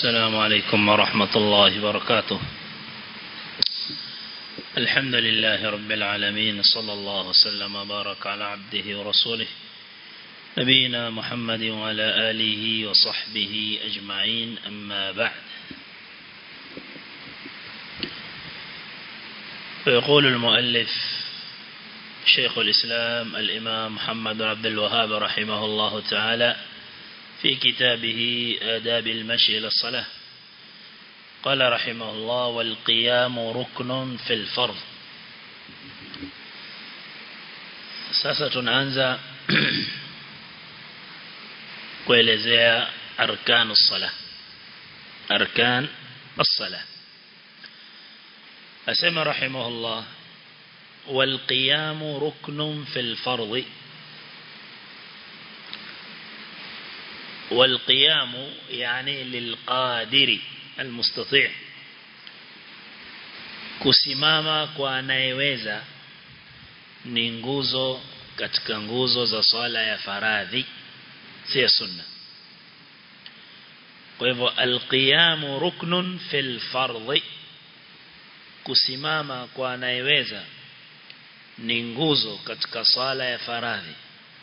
السلام عليكم ورحمة الله وبركاته الحمد لله رب العالمين صلى الله وسلم وبارك على عبده ورسوله نبينا محمد وعلى آله وصحبه أجمعين أما بعد فيقول المؤلف شيخ الإسلام الإمام محمد عبد الوهاب رحمه الله تعالى في كتابه آداب المشي إلى الصلاة قال رحمه الله والقيام ركن في الفرض sasa tunaanza kuelezea arkanu sala arkan as-sala asema rahimahullah wal qiyam ruknun fil fardh والقيام يعني للقادر المستطيع kusimama kwa anayeweza ni nguzo katika nguzo za swala ya faradhi si ya sunna kwa hivyo alqiyamu ruknun fil fardhi kusimama kwa anayeweza ni nguzo katika swala ya faradhi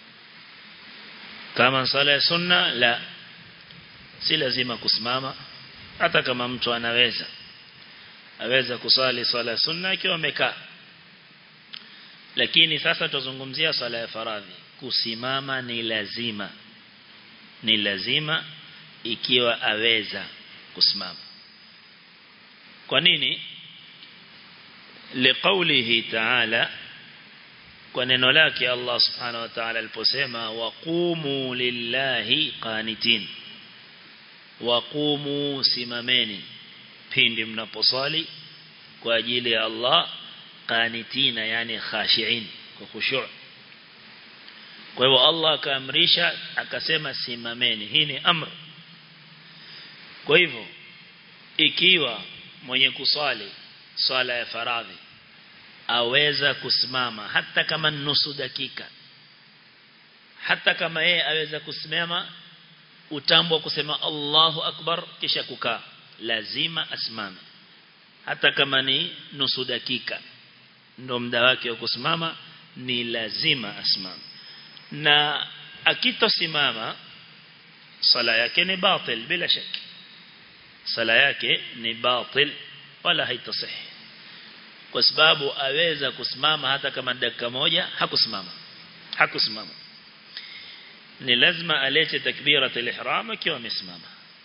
kama sala ya sunna la si lazima kusimama hata kama mtu anaweza aweza kusali sala ya sunna akiwa amekaa lakini sasa tuzungumzia sala ya faradhi kusimama ni lazima ni lazima ikiwa aweza kusimama kwa nini liqaulihi ta'ala kwa neno lake Allah subhanahu wa ta'ala aliposema waqumu lillahi qanitin waqumu simameni pindi mnaposali kwa ajili ya Allah qanitina yani khashiin kwa khushu' kwa hivyo Allah akaamrisha akasema simameni hii ni amr kwa hivyo ikiwa mwenye kusali swala ya faradhi aweza kusimama hata kama nusu dakika hata kama yeye aweza kusimama utambo kusema Allahu akbar kisha kukaa lazima asimame hata kama ni nusu dakika ndo muda wake wa kusimama ni lazima asimame na akitosimama sala yake ni batil bila shaki sala yake ni batil wala haitasihi kwa sababu aweza kusimama hata kama dakika moja hakusimama hakusimama ni lazima alete takbiratul ihram akiwa amesimama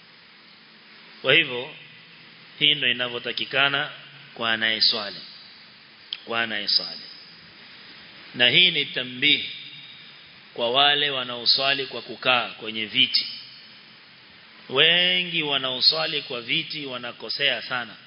kwa hivyo hii ndio inavyotakikana kwa anayeswali kwa anayeswali na hii ni tambihi kwa wale wanaoswali kwa kukaa kwenye viti wengi wanaoswali kwa viti wanakosea sana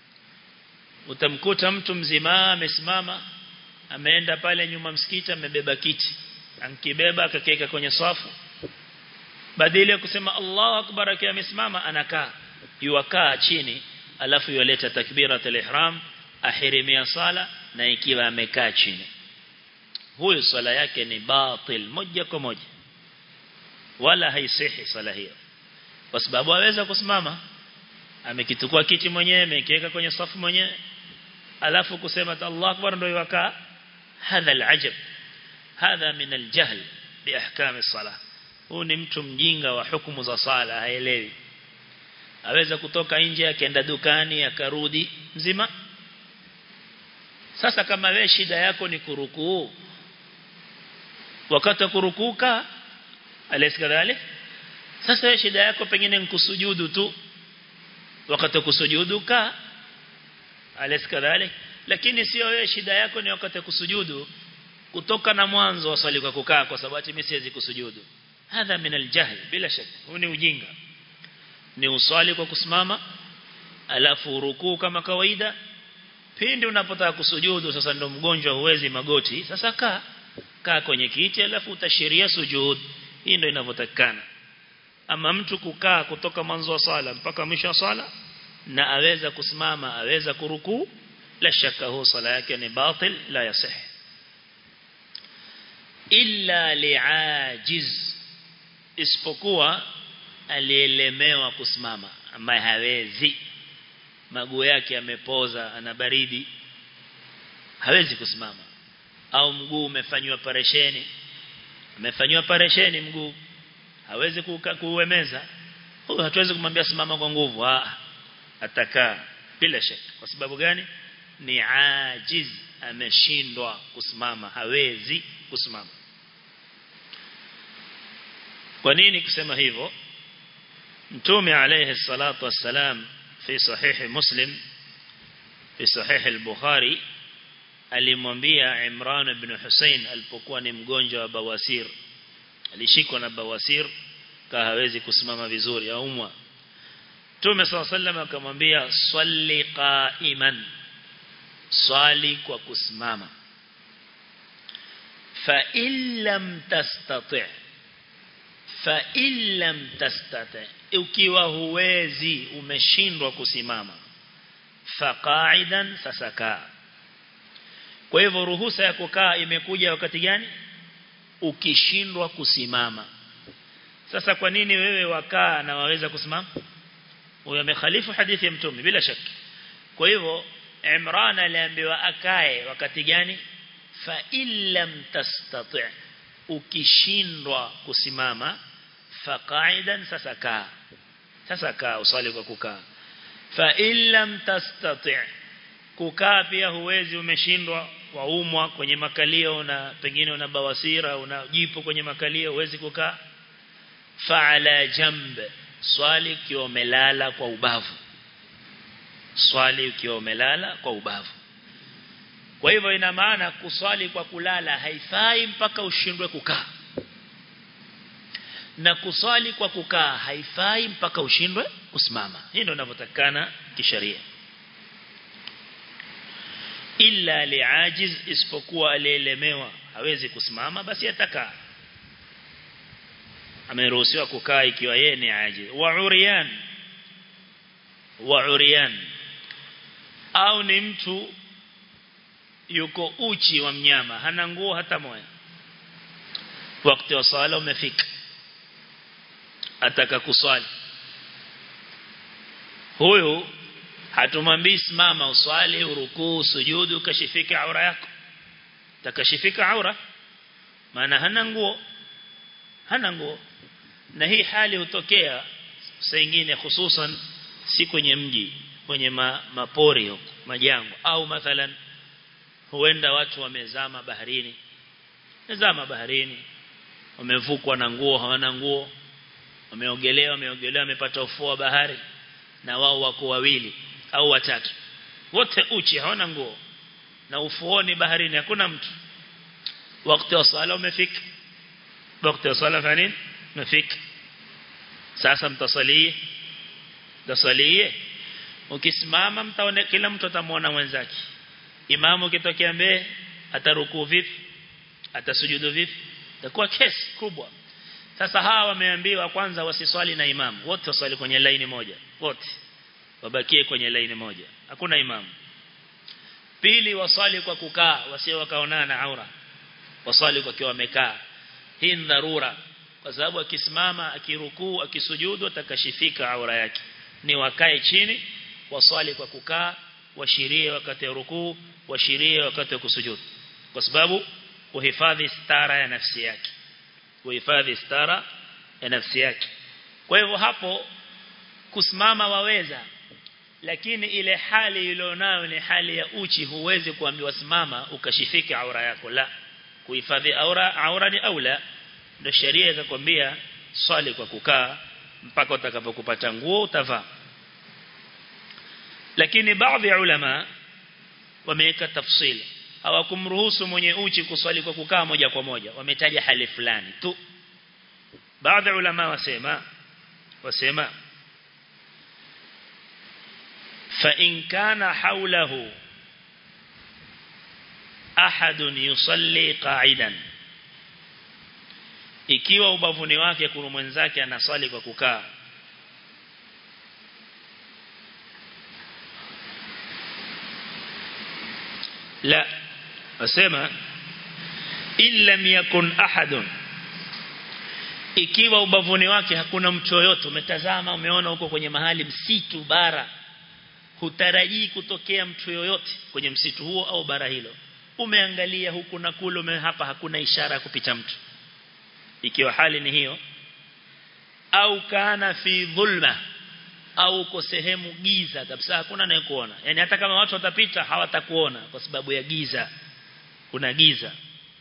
utamkuta mtu mzima amesimama ameenda pale nyuma msikiti amebeba kiti ankibeba akakeka kwenye safu badala ya kusema Allahu akbar akiwa amesimama anakaa yuwakaa chini alafu yuleta takbiratul ihram ahirimia sala na ikiwa amekaa chini huyo swala yake ni batil moja kwa moja wala haisihi swala hiyo kwa sababu aweza kusimama amekitukua kiti mwenyewe amekiweka kwenye safu mwenyewe alafu kusema Allah akbar ndio yakaa hadha alajab hadha min aljahl biahkam as-salah huu ni mtu mjinga wa hukumu za sala haelewi aweza kutoka nje akaenda dukani akarudi mzima sasa kama wewe shida yako ni kurukuu wakati kurukuka alisikadhali sasa wewe shida yako pengine ni kusujudu tu wakati kusujudu ka alisikadhali lakini sio wewe shida yako ni wakati kusujudu kutoka na mwanzo wa swali kwa kukaa kwa sababu mimi siwezi kusujudu hadha min aljahl bila shaka huu ni ujinga ni uswali kwa kusimama alafu rukuu kama kawaida pindi unapotaka kusujudu sasa ndo mgonjwa huwezi magoti sasa kaa kaa kwenye kiti alafu utashiria sujud hii ndio inavyotakikana ama mtu kukaa kutoka mwanzo wa sala mpaka mwisho wa sala na aweza kusimama aweza kurukuu la shaka huo sala yake ni batil la yasih illa liajiz isipokuwa alielemewa kusimama ambaye hawezi maguu yake yamepoza ana baridi hawezi kusimama au mguu umefanywa paresheni umefanywa paresheni mguu hawezi kuuemeza huyo hatuwezi kumwambia simama kwa nguvu ah atakaa bila shaka kwa sababu gani ni ajiz ameshindwa kusimama hawezi kusimama kwa nini kusema hivyo mtume alayhi salatu wassalam fi sahih muslim fi sahih al-bukhari alimwambia Imran ibn Hussein alipokuwa ni mgonjwa wa bawasir alishikwa na bawasir ka hawezi kusimama vizuri aumwa Mtume صلى الله عليه وسلم akamwambia swali qa'iman swali kwa kusimama fa illam tastati' fa illam tastati' ukiwa huwezi umeshindwa kusimama fa qa'idan fasaka kwa hivyo ruhusa ya kukaa imekuja wakati gani ukishindwa kusimama sasa kwa nini wewe wakaa na waweza kusimama huyo amekhalifu hadithi ya mtume bila shaka kwa hivyo Imran aliambiwa akae wakati gani fa illam tastati' ukishindwa kusimama fa qa'idan sasa kaa sasa kaa usali kwa kukaa fa illam tastati' kukaa pia huwezi umeshindwa waumwa kwenye makalio na pengine una bawasira una jipo kwenye makalio huwezi kukaa fa ala jamb swali ukiwa umelala kwa ubavu swali ukiwa umelala kwa ubavu kwa hivyo ina maana kuswali kwa kulala haifai mpaka ushindwe kukaa na kuswali kwa kukaa haifai mpaka ushindwe kusimama hii ndio inavyotakana kisheria illa liajiz isipokuwa alielemewa hawezi kusimama basi atakaa ameruhusiwa kukaa ikiwa yeye ni ajiz wa uriyan wa uriyan au ni mtu yuko uchi wa mnyama hana nguo hata moja wakati wa sala umefika ataka kuswali huyu hatumwambii simama uswali urukuu sujudu kashifika aura yako takashifika aura maana hana nguo hana nguo na hii hali hutokea saa nyingine hususan si kwenye mji kwenye ma, mapori huko majango au mathalan huenda watu wamezama baharini wamezama baharini wamevukwa na nguo hawana nguo wameogelea wameogelea wamepata ufuo wa bahari na wao wako wawili au watatu wote uchi hawana nguo na ufuoni baharini hakuna mtu wakati wa sala umefika wakati wa sala fani umefika sasa mtasalie mtasalie ukisimama mtaone kila mtu atamuona mwenzake imamu kitokea mbele atarukuu vipi atasujudu vipi itakuwa kesi kubwa sasa hawa wameambiwa kwanza wasiswali na imamu wote waswali kwenye laini moja wote wabakie kwenye laini moja hakuna imamu pili waswali kwa kukaa wasio wakaonana na aura waswali kwa kiwa wamekaa hii ni dharura kwa sababu akisimama akirukuu akisujudu atakashifika aura yake ni wakae chini waswali kwa kukaa washirie wakati wa rukuu washirie wakati wa kusujudu kwa sababu kuhifadhi stara ya nafsi yake kuhifadhi stara ya nafsi yake kwa hivyo hapo kusimama waweza lakini ile hali ilionayo ni hali ya uchi huwezi kuambiwa simama ukashifika aura yako la kuhifadhi aura aura ni aula ndio sheria ikakwambia swali kwa kukaa mpaka utakapokupata nguo utavaa lakini baadhi ya ulama wameweka tafsili hawakumruhusu mwenye uchi kuswali kwa kukaa moja kwa moja wametaja hali fulani tu baadhi ya ulama wasema wasema fa in kana hawlahu ahadun yusalli qa'idan ikiwa ubavuni wake kuna mwenzake anaswali kwa kukaa la wasema illam yakun ahadun ikiwa ubavuni wake hakuna mtu yoyote umetazama umeona huko kwenye mahali msitu bara hutarajii kutokea mtu yoyote kwenye msitu huo au bara hilo umeangalia huku na kule ume hapa hakuna ishara ya kupita mtu ikiwa hali ni hiyo au kana fi dhulma au uko sehemu giza kabisa hakuna anayekuona yani hata kama watu watapita hawatakuona kwa sababu ya giza kuna giza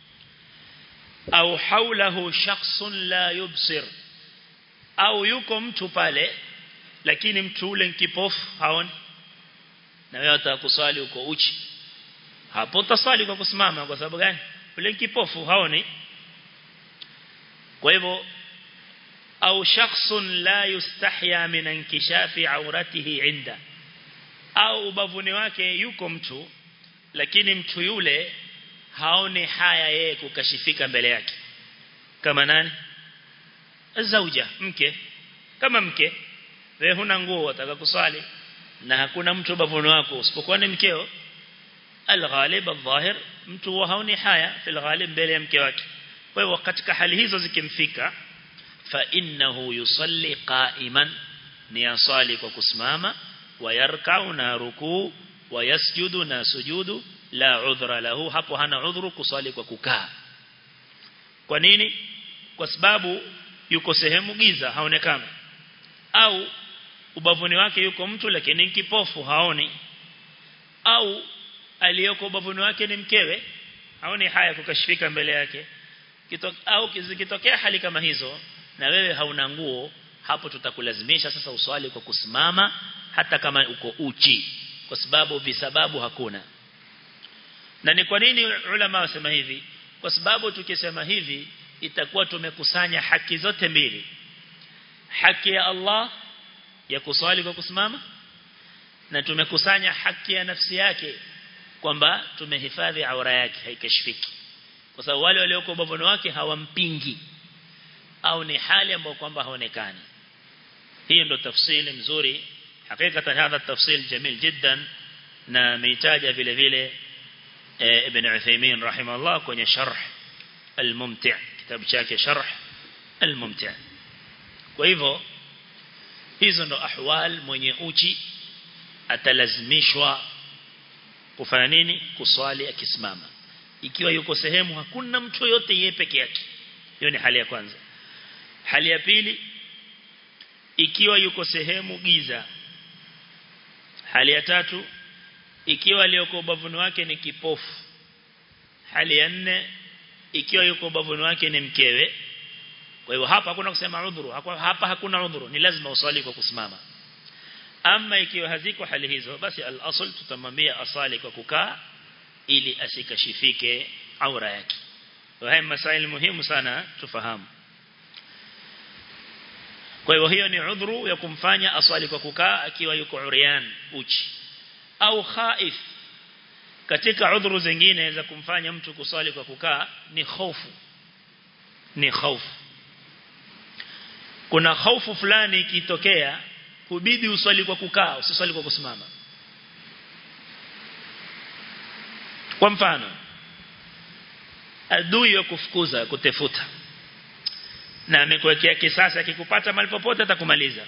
au haulahu shakhsun la yubsir au yuko mtu pale lakini mtu ule kipofu haoni na wewe utakuswali uko uchi hapo utaswali kwa kusimama kwa sababu gani ule kipofu haoni kwa hivyo au shakhsun la yustahya min inkishafi auratihi inda au ubavuni wake yuko mtu lakini mtu yule haoni haya yeye kukashifika mbele yake kama nani zauja mke kama mke wewe huna nguo wataka kuswali na hakuna mtu ubavuni wako usipokuwa ni mkeo alghalib adhahir mtu haoni haya fil ghalib mbele ya mke wake kwa hivyo katika hali hizo zikimfika fa innahu yusalli qa'iman ni asali kwa kusimama wayarkau na rukuu wayasjudu na sujudu la udhra lahu hapo hana udhuru kusali kwa kukaa kwa nini kwa sababu yuko sehemu giza haonekana au ubavuni wake yuko mtu lakini kipofu haoni au aliyoko ubavuni wake ni mkewe haoni haya kukashifika mbele yake Kitok, au kizikitokea hali kama hizo na wewe hauna nguo hapo tutakulazimisha sasa uswali kwa kusimama hata kama uko uchi kwa sababu visababu hakuna na ni kwa nini ulama wasema hivi kwa sababu tukisema hivi itakuwa tumekusanya haki zote mbili haki ya Allah ya kuswali kwa kusimama na tumekusanya haki ya nafsi yake kwamba tumehifadhi aura yake haikashifiki kwa sababu wale walioko ubavuni wake hawampingi au ni hali ambayo kwamba haonekani hiyo ndo tafsiri mzuri hakika hadha tafsiri jamil jiddan na meitaja vile vile ibn Uthaymeen rahimahullah kwenye sharh al-mumti' kitabu chake sharh al-mumti' kwa hivyo hizo ndo ahwal mwenye uchi atalazimishwa kufanya nini kuswali akisimama ikiwa yuko sehemu hakuna mtu yote yeye peke yake hiyo ni hali ya kwanza hali ya pili ikiwa yuko sehemu giza hali ya tatu ikiwa aliyoko ubavuni wake ni kipofu hali ya nne ikiwa yuko ubavuni wake ni mkewe kwa hivyo hapa hakuna kusema udhuru hapa hakuna udhuru ni lazima uswali kwa kusimama ama ikiwa haziko hali hizo basi al-asl tutamwambia asali kwa kukaa ili asikashifike aura yake haya masaili muhimu sana tufahamu kwa hivyo hiyo ni udhuru ya kumfanya aswali kwa kukaa akiwa yuko urian uchi au khaif katika udhuru zingine za kumfanya mtu kuswali kwa kukaa ni hofu ni hofu kuna hofu fulani ikitokea hubidi uswali kwa kukaa usiswali kwa kusimama kwa mfano adui ya kufukuza kutefuta na amekuwekea kisasa akikupata mahali popote atakumaliza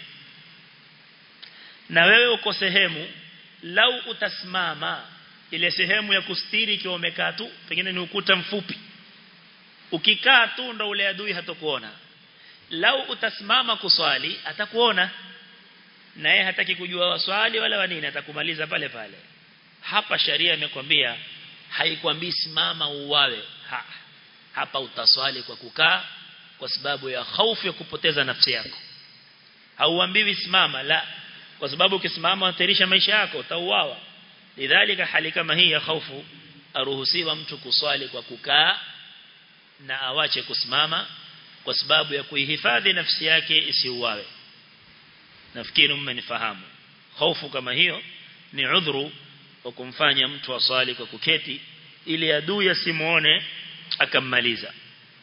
na wewe uko sehemu lau utasimama ile sehemu ya kustiri ikiwa umekaa tu pengine ni ukuta mfupi ukikaa tu ndo ule adui hatakuona lau utasimama kuswali atakuona na yeye hataki kujua waswali wala wanini atakumaliza pale pale hapa sharia imekwambia haikwambii simama uwawe ha. hapa utaswali kwa kukaa kwa sababu ya hofu ya kupoteza nafsi yako hauambiwi simama la kwa sababu ukisimama unatarisha maisha yako utauawa lidhalika hali kama hii ya hofu aruhusiwa mtu kuswali kwa kukaa na awache kusimama kwa sababu ya kuihifadhi nafsi yake isiuawe nafikiri mmenifahamu hofu kama hiyo ni udhuru wa kumfanya mtu aswali kwa kuketi ili adui asimuone akammaliza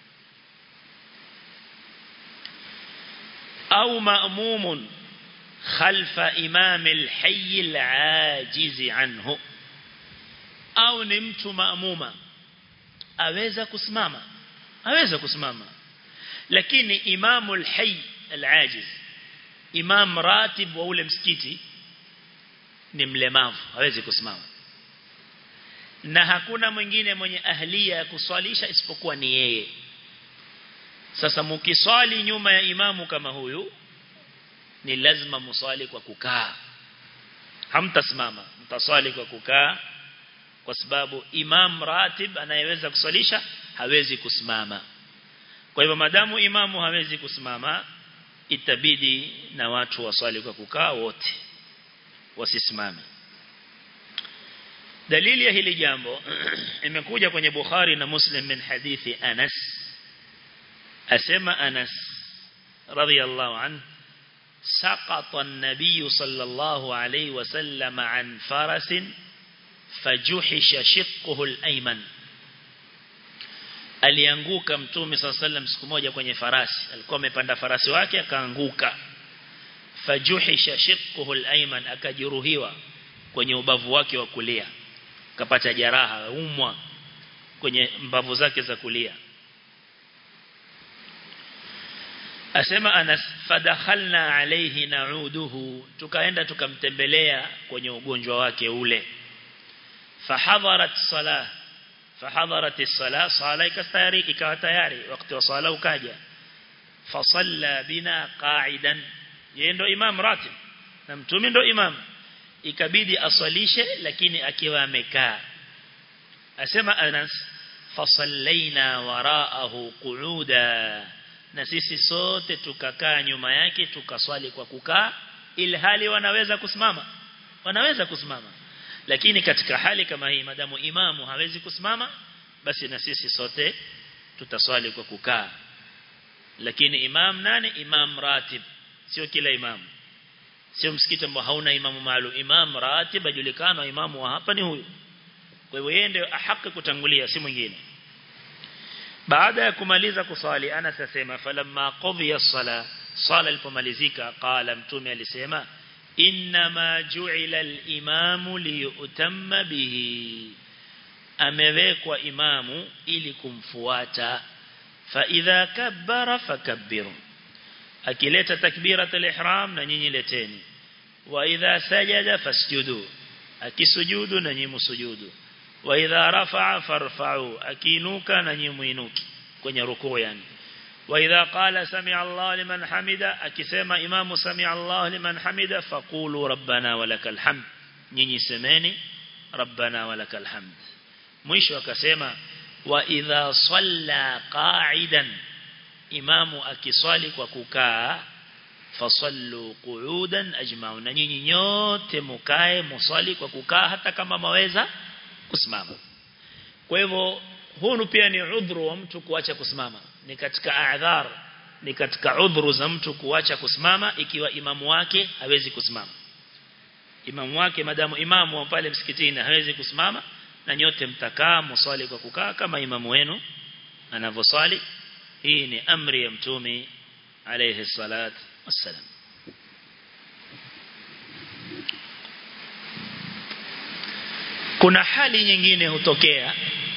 au ma'mumun khalfa imam al-hayy al-ajiz anhu au ni mtu maamuma aweza kusimama aweza kusimama lakini imamul hayy al-ajiz imam ratib wa ule msikiti ni mlemavu hawezi kusimama na hakuna mwingine mwenye ahlia ya kuswalisha isipokuwa ni yeye sasa mukiswali nyuma ya imamu kama huyu ni lazima muswali kwa kukaa hamtasimama mtaswali kwa kukaa kwa sababu imam ratib anayeweza kuswalisha hawezi kusimama kwa hivyo madamu imamu hawezi kusimama itabidi na watu waswali kwa kukaa wote wasisimame dalili ya hili jambo imekuja kwenye Bukhari na Muslim min hadithi Anas asema Anas radiyallahu anhu سقط النبي صلى الله عليه وسلم عن فرس فجحش شقه الأيمن alianguka mtume sallam siku moja kwenye farasi alikuwa amepanda farasi wake akaanguka fajuhisha shiqquhu al-ayman akajeruhiwa kwenye ubavu wake wa kulia akapata jeraha umwa kwenye mbavu zake za kulia asema Anas fadakhalna alayhi na'uduhu tukaenda tukamtembelea kwenye ugonjwa wake ule fahadharat salah fahadharat as-salah sala ikastayari ikawa tayari wakati wa sala ukaja fasalla bina qa'idan yeye ndo imam ratib na mtume ndo imam ikabidi aswalishe lakini akiwa amekaa asema Anas fasallaina wara'ahu qu'uda na sisi sote tukakaa nyuma yake tukaswali kwa kukaa ilhali wanaweza kusimama wanaweza kusimama lakini katika hali kama hii madamu imamu hawezi kusimama basi na sisi sote tutaswali kwa kukaa lakini imam nani imam ratib sio kila imam sio msikiti ambao hauna imamu maalum imam ratib ajulikana imamu wa hapa ni huyu kwa hivyo yeye ndio haki kutangulia si mwingine baada ya kumaliza kusali Anas asema falamma qadhiya as-sala sala ilipomalizika qala mtume alisema inma ju'ila al-imamu liyutamma bihi amewekwa imamu ili kumfuata fa idha kabbara fakabbiru akileta takbirat al-ihram na nyinyi leteni wa idha sajada fasjudu akisujudu na nyinyi msujudu wa idha rafa'a farfa'u akiinuka na nyinyi muinuki kwenye rukuu yani wa idha qala sami'a Allah liman hamida akisema imamu sami'a Allah liman hamida faqulu rabbana walakal hamd nyinyi semeni rabbana walakal hamd mwisho akasema wa idha salla qa'idan imamu akiswali kwa kukaa fasallu qu'udan ajma'un na nyinyi nyote mukae muswali kwa kukaa hata kama maweza kusimama kwa hivyo hunu pia ni udhuru wa mtu kuacha kusimama ni katika a'dhar ni katika udhuru za mtu kuacha kusimama ikiwa imamu wake hawezi kusimama imamu wake madamu imamu wa pale msikitini hawezi kusimama na nyote mtakaa muswali kwa kukaa kama imamu wenu anavyoswali hii ni amri ya mtume alayhi salat wassalam kuna hali nyingine hutokea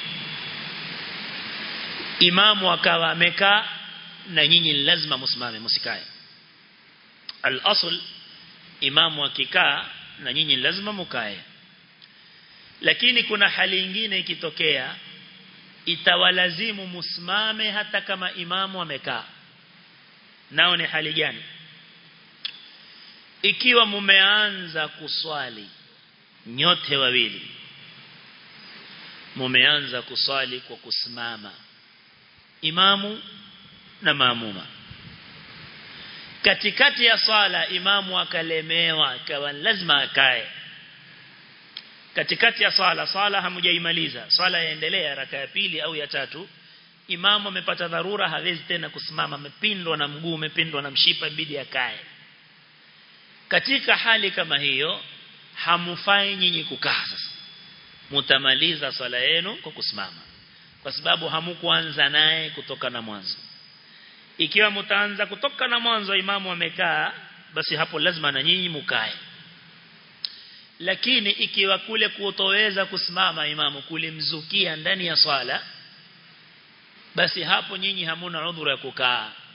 imamu akawa amekaa na nyinyi lazima msimame msikae al-asl imamu akikaa na nyinyi lazima mkae lakini kuna hali nyingine ikitokea itawalazimu musimame hata kama imamu amekaa nao ni hali gani ikiwa mumeanza kuswali nyote wawili mumeanza kuswali kwa kusimama imamu na maamuma katikati ya swala imamu akalemewa akawa lazima akae katikati ya swala swala hamujaimaliza swala yaendelea raka ya pili au ya tatu imamu amepata dharura hawezi tena kusimama amepindwa na mguu amepindwa na mshipa bidi akae katika hali kama hiyo hamufai nyinyi kukaa sasa mutamaliza swala yenu kwa kusimama kwa sababu hamukuanza naye kutoka na mwanzo ikiwa mtaanza kutoka na mwanzo imamu amekaa basi hapo lazima na nyinyi mukae lakini ikiwa kule kutoweza kusimama imamu kulimzukia ndani ya swala basi hapo nyinyi hamuna udhuru ya kukaa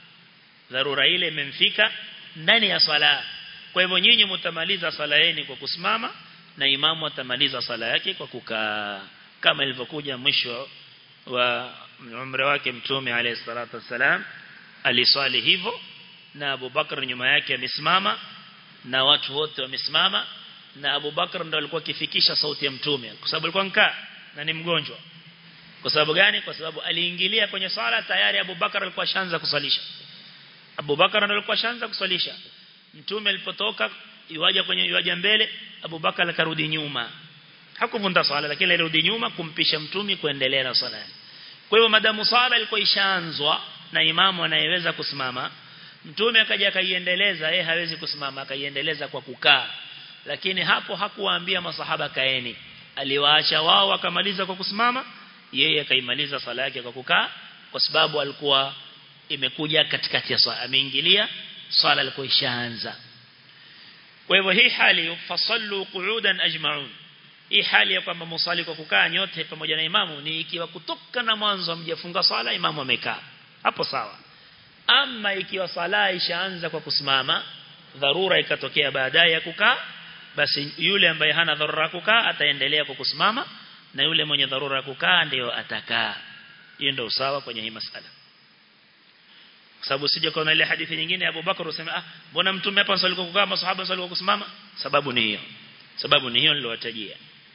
dharura ile imemfika ndani ya swala kwa hivyo nyinyi mtamaliza swala yenu kwa kusimama na imamu atamaliza swala yake kwa kukaa kama ilivyokuja mwisho wa umri wake mtume alayhi salatu wasalam aliswali hivyo na Abu Bakar nyuma yake amesimama na watu wote wamesimama na Abu Bakar ndo alikuwa akifikisha sauti ya mtume kwa sababu alikuwa nkaa na ni mgonjwa kwa sababu gani kwa sababu aliingilia kwenye swala tayari Abu Bakar alikuwa shanza kusalisha Abu Bakar ndo alikuwa shanza kusalisha mtume alipotoka yuaja kwenye yuaja mbele Abu Bakar akarudi nyuma hakuvunda swala lakini alirudi nyuma kumpisha mtume kuendelea na swala kwa hivyo madamu swala ilikuwa ishaanzwa na imamu anayeweza kusimama mtume akaja akaiendeleza yeye hawezi kusimama akaiendeleza kwa kukaa lakini hapo hakuwaambia masahaba kaeni aliwaacha wao wakamaliza kwa kusimama yeye akaimaliza sala yake kwa kukaa kwa sababu alikuwa imekuja katikati ya swala ameingilia swala ilikuwa ishaanza kwa hivyo hii hali fasallu qu'udan ajma'un hii hali ya kwamba musali kwa kukaa nyote pamoja na imamu ni ikiwa kutoka na mwanzo mjafunga swala imamu amekaa hapo sawa ama ikiwa sala ishaanza kwa kusimama dharura ikatokea baadaye ya kukaa basi yule ambaye hana dharura kukaa ataendelea kwa kusimama na yule mwenye dharura ya kukaa ndio atakaa hiyo ndio usawa kwenye hii masala kwa sababu sije kuna ile hadithi nyingine ya Abu Bakar useme ah mbona mtume hapa swali kwa kukaa masahaba swali kwa kusimama sababu ni hiyo sababu ni hiyo nilowatajia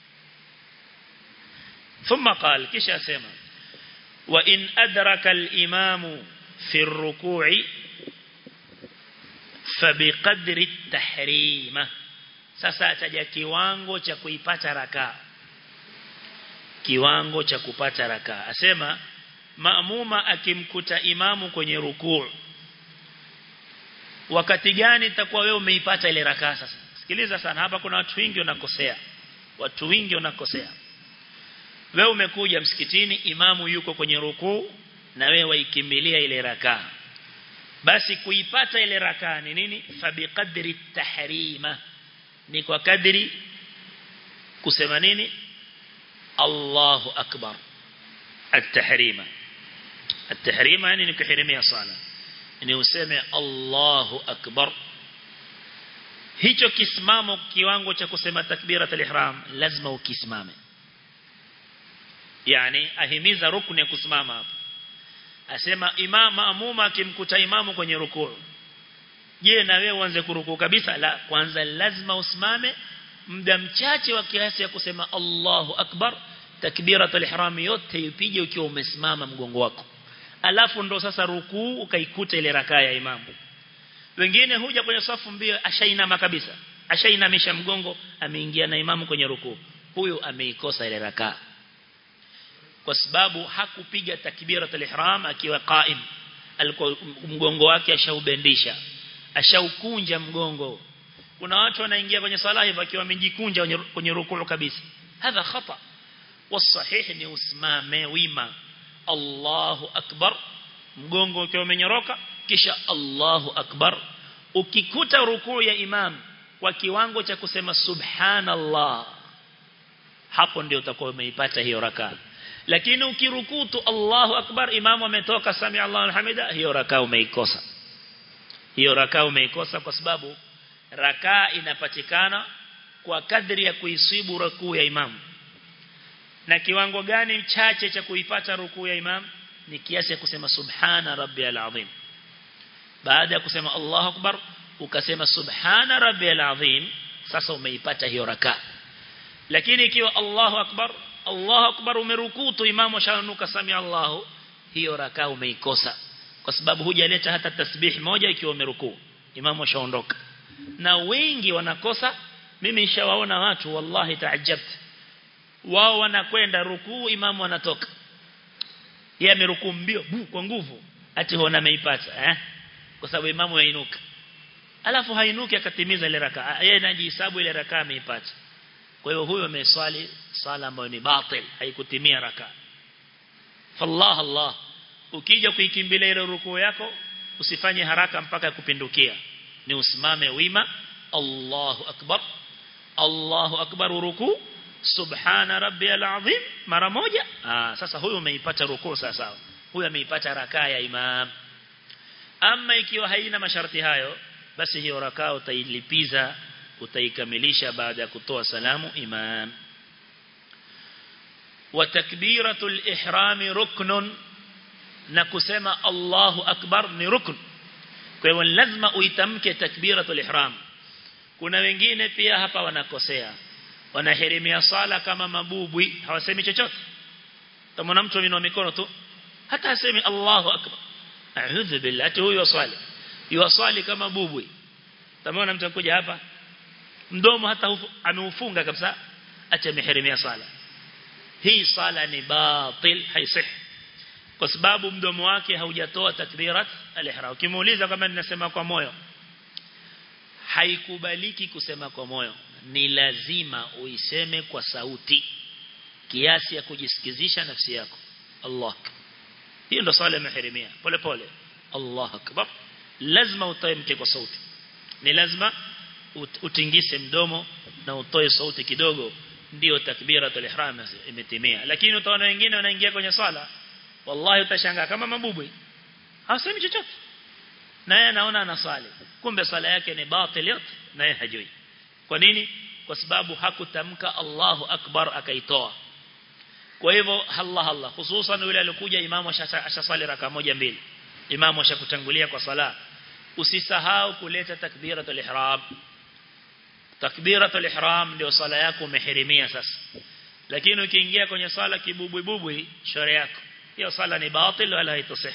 ثم قال kisha asema wa in adraka al-imamu fi ar-ruku'i fabiqadri at-tahrima sasa ataja kiwango cha kuipata rakaa kiwango cha kupata rakaa asema maamuma akimkuta imamu kwenye rukuu wakati gani itakuwa wewe umeipata ile rakaa sasa sikiliza sana hapa kuna watu wengi wanakosea watu wengi wanakosea wewe umekuja msikitini imamu yuko kwenye rukuu na wewe waikimbilia ile rakaa basi kuipata ile rakaa ni nini fabiqadri tahrima ni kwa kadri kusema nini Allahu akbar at-tahrima at-tahrima yani ni kuhirimia sala ni useme Allahu akbar hicho kisimamo kiwango cha kusema takbiratul ihram lazima ukisimame yani ahimiza rukni ya kusimama hapo asema imama amuma akimkuta imamu kwenye rukuu je na wewe uanze kurukuu kabisa la kwanza lazima usimame muda mchache wa kiasi ya kusema Allahu akbar takbiratul ihram yote ipige ukiwa umesimama mgongo wako alafu ndo sasa rukuu ukaikuta ile rakaa ya imamu wengine huja kwenye safu mbio ashainama kabisa ashainamisha mgongo ameingia na imamu kwenye rukuu huyu ameikosa ile rakaa kwa sababu hakupiga takbiratul ihram akiwa qaim alikuwa mgongo wake ashaubendisha ashaukunja mgongo kuna watu wanaingia kwenye sala hivyo akiwa amejikunja kwenye rukuu kabisa hadha khata والصحيح ni usimame wima Allahu akbar mgongo ukiwa umenyoroka kisha Allahu akbar ukikuta rukuu ya imam kwa kiwango cha kusema subhanallah hapo ndio utakuwa umeipata hiyo rakaa lakini ukirukutu Allahu akbar imamu ametoka sami Allahu alhamida hiyo rakaa umeikosa hiyo rakaa umeikosa kwa sababu rakaa inapatikana kwa kadri ya kuisibu rukuu ya imamu na kiwango gani chache cha kuipata rukuu ya imam ni kiasi ya kusema subhana rabbiyal azim baada ya kusema Allahu akbar ukasema subhana rabbiyal azim sasa umeipata hiyo rakaa lakini ikiwa Allahu akbar Allahu akbar umerukutu imamu shanuka sami Allahu hiyo rakaa umeikosa kwa sababu hujaleta hata tasbih moja ikiwa umerukuu imamu shaondoka na wengi wanakosa mimi nishawaona watu wallahi taajabtu wao wanakwenda rukuu imamu anatoka yeye amerukuu mbio bu kwa nguvu ati hona ameipata eh kwa sababu imamu yainuka alafu hainuki akatimiza ile rakaa yeye anajihesabu ile rakaa ameipata kwa hiyo huyo ameswali sala ambayo ni batil haikutimia rakaa fallah allah ukija kuikimbilia ile rukuu yako usifanye haraka mpaka kupindukia ni usimame wima Allahu akbar Allahu akbar rukuu subhana rabbiyal azim mara moja ah sasa huyu umeipata rukuu sawa huyu ameipata rakaa ya imam ama ikiwa haina masharti hayo basi hiyo rakaa utailipiza utaikamilisha baada ya kutoa salamu imam wa takbiratul ihram ruknun na kusema Allahu akbar ni rukn kwa hivyo lazima uitamke takbiratul ihram kuna wengine pia hapa wanakosea wanahirimia sala kama mabubwi hawasemi chochote kama mtu aminua mikono tu hata asemi Allahu akbar a'udhu billahi huyo wasali yuwasali kama bubwi tamona mtu akuja hapa mdomo hata ameufunga kabisa acha mihirimia sala hii sala ni batil haisih kwa sababu mdomo wake haujatoa takbirat al-ihram ukimuuliza kama ninasema kwa moyo haikubaliki kusema kwa moyo ni lazima uiseme kwa sauti kiasi ya kujisikizisha nafsi yako Allah hiyo ndo swala ya mahirimia pole pole Allah akbar lazima utamke kwa sauti ni lazima utingise mdomo na utoe sauti kidogo ndio takbiratul ihram imetimia lakini utaona wengine wanaingia kwenye swala wallahi utashangaa kama mabubwi hawasemi chochote naye anaona anasali kumbe swala yake ni batil yote naye hajui kwa nini kwa sababu hakutamka Allahu akbar akaitoa kwa hivyo Allah Allah hususan yule alikuja imamu ashasali raka moja mbili imamu ashakutangulia kwa sala usisahau kuleta takbiratul ihram takbiratul ihram ndio sala yako umehirimia sasa lakini ukiingia kwenye sala kibubwi bubwi shore yako hiyo sala ni batil wala haitasih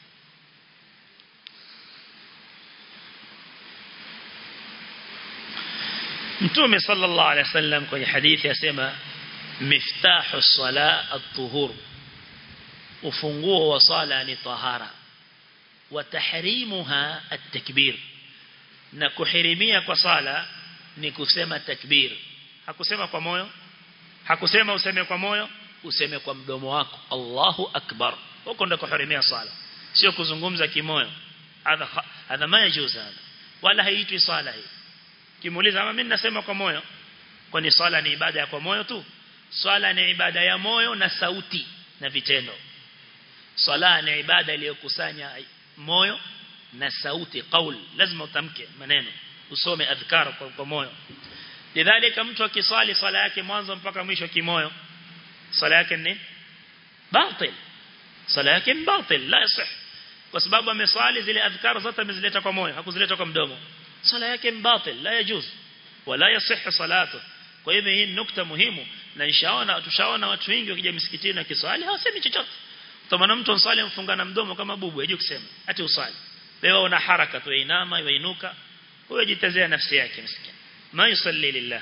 Mtume sallallahu alaihi wasallam kwenye hadithi yasema miftahu sala at-tuhur ufunguo wa sala ni tahara wa tahrimuha at-takbir na kuhirimia kwa sala ni kusema takbir hakusema kwa moyo hakusema useme kwa moyo useme kwa mdomo wako Allahu akbar huko ndo kuhirimia sala sio kuzungumza kimoyo hadha hadha ma yajuzu hada wala haitwi sala hii kimuuliza ama mimi nasema kwa moyo kwani swala ni ibada ya kwa moyo tu swala ni ibada ya moyo na sauti na vitendo swala ni ibada iliyokusanya moyo na sauti qaul lazima utamke maneno usome adhkar kwa, kwa moyo lidhalika mtu akiswali swala yake mwanzo mpaka mwisho kimoyo swala yake ni batil swala yake ni batil la yasih kwa sababu ameswali zile adhkar zote amezileta kwa moyo hakuzileta kwa mdomo swala yake mbatil la yajuz wala yasih salatu kwa hivyo hii nukta muhimu na inshaona tushaona watu wengi wakija msikitini na kiswali hawasemi chochote kama mtu ansali mfungana mdomo kama bubu hajui kusema ati usali wewe una haraka tu inama inuka huyo jitazea nafsi yake msikini ma yusalli lillah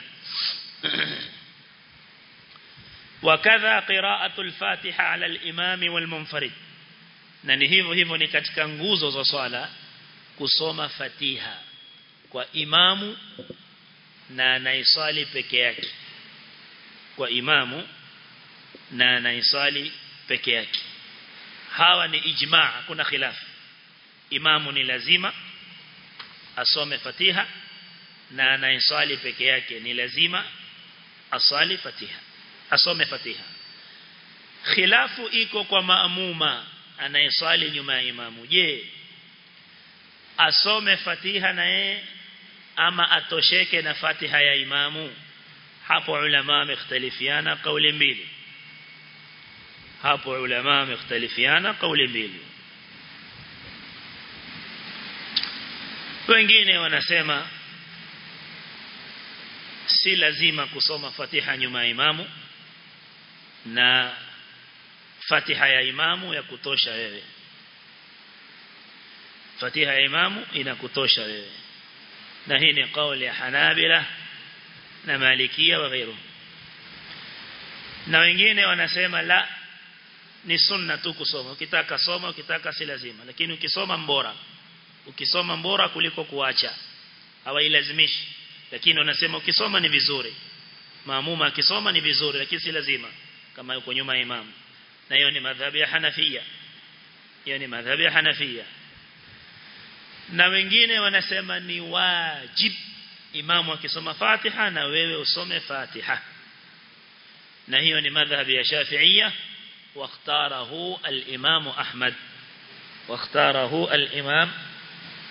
وكذا قراءة الفاتحة على الإمام والمنفرد na ni hivyo hivyo ni katika nguzo za swala kusoma fatiha kwa imamu na anaiswali peke yake kwa imamu na anaiswali peke yake hawa ni ijmaa kuna khilaf imamu ni lazima asome fatiha na anaiswali peke yake ni lazima aswali fatiha asome fatiha khilafu iko kwa maamuma anayeswali nyuma ya imamu je asome fatiha na yeye ama atosheke na fatiha ya imamu hapo ulama wamekhtalifiana kauli mbili hapo ulama wamekhtalifiana kauli mbili wengine wanasema si lazima kusoma fatiha nyuma ya imamu na fatiha ya imamu ya kutosha wewe fatiha ya imamu inakutosha wewe na hii ni kauli ya Hanabila na Malikia wa ghairu na wengine wanasema la ni sunna tu kusoma ukitaka soma ukitaka si lazima lakini ukisoma mbora ukisoma mbora kuliko kuacha hawailazimishi lakini wanasema ukisoma ni vizuri maamuma akisoma ni vizuri lakini si lazima kama yuko nyuma ya imamu na hiyo ni madhhabi ya Hanafia hiyo ni madhhabi ya Hanafia na wengine wanasema ni wajib imamu akisoma Fatiha na wewe usome Fatiha na hiyo ni madhhabi ya Shafi'ia واختاره الإمام أحمد واختاره الإمام